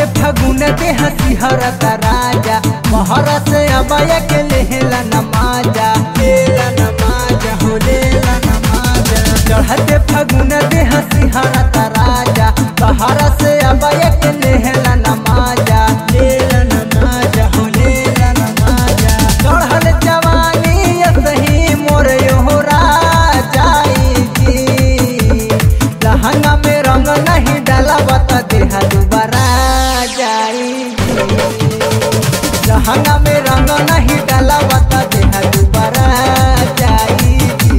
फगुन दे हसी हरत राजा महर से अबय के लेला नमाजा लेला नमाजा हो लेला नमाजा चढ़ते फगुन दे हसी हरत राजा महर से अबय के लेला नमाजा लेला नमाजा हो लेला नमाजा चढ़ल जवानी सही मोर यो राजाई जी लहंगा में रंग नहीं डाला बता देहा दोबारा जाई लहंगा में रंग नहीं डाला बता देहा दोबारा जाई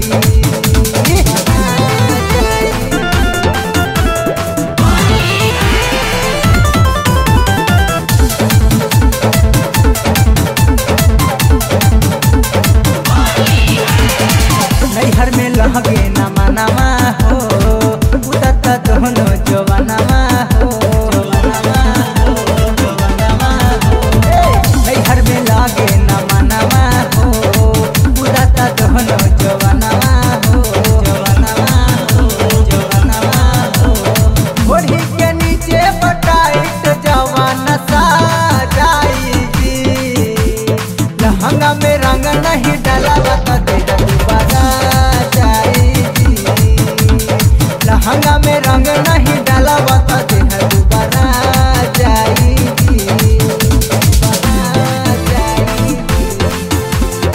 नैहर में लहगे नमा नमा हो उदत दोनों जवानमा हो जवानमा हो, जवानमा हो। ए, नैहर में लागे नमा नमा हो उदत दोनों जवानमा हो जवानमा हो जवानमा हो ओढ़ी के नीचे बटाइट जवान सा जाई जी लहंगा में रंग नहीं डाला बता देगा दोबारा जाई जी लहंगा में रंग नहीं डाला बता देगा दोबारा जाई जी दोबारा जाई जी।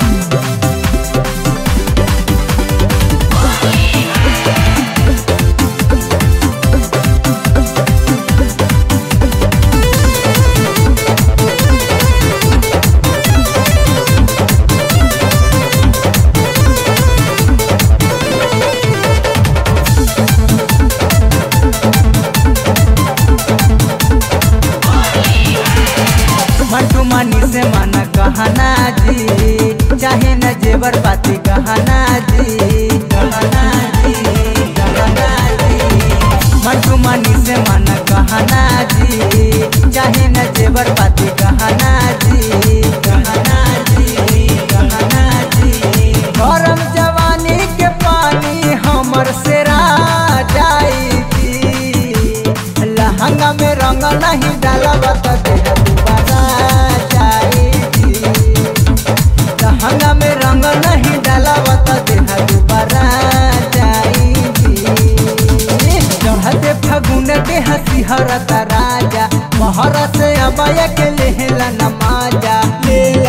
मंटू मानी से माना कहना जी चाहे न जेवर पाती कहना जी कहना जी कहना जी मंटू मानी से माना कहना जी चाहे न जेवर पाती कहना जी कहना जी कहना जी गरम जवानी के पानी हमर से जाई जी लहंगा में रंग नहीं डाला बता देगा दोबारा जाई जी लहंगा में रंग नहीं डाला बता देगा दोबारा जाई जी चढ़ते फगुन दे हसी हरत राजा महर से अबय के लेला नमाजा लेला